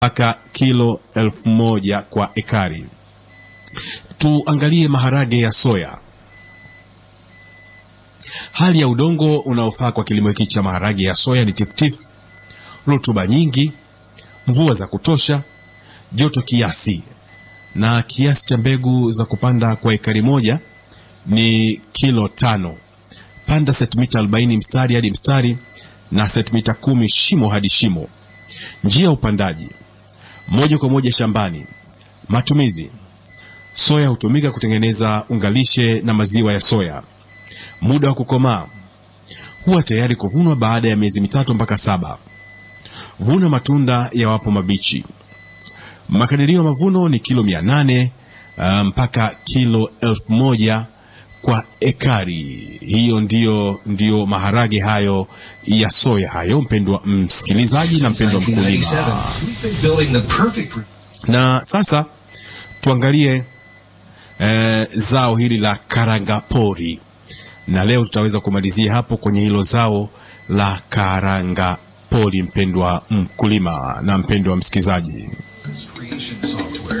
mpaka kilo elfu moja kwa ekari. Tuangalie maharage ya soya. Hali ya udongo unaofaa kwa kilimo hiki cha maharage ya soya ni tifutifu, rutuba nyingi, mvua za kutosha, joto kiasi, na kiasi cha mbegu za kupanda kwa ekari moja ni kilo tano. Panda sentimita 40 mstari hadi mstari na sentimita kumi shimo hadi shimo. Njia ya upandaji moja kwa moja shambani. Matumizi: soya hutumika kutengeneza ungalishe na maziwa ya soya. Muda wa kukomaa huwa tayari kuvunwa baada ya miezi mitatu mpaka saba. Vuna matunda yawapo mabichi. Makadirio ya mavuno ni kilo mia nane uh, mpaka kilo elfu moja kwa ekari. Hiyo ndiyo, ndiyo maharage hayo ya soya hayo, mpendwa msikilizaji na mpendwa mkulima. Na sasa tuangalie eh, zao hili la karangapori, na leo tutaweza kumalizia hapo kwenye hilo zao la karangapori, mpendwa mkulima na mpendwa msikilizaji. Creation song.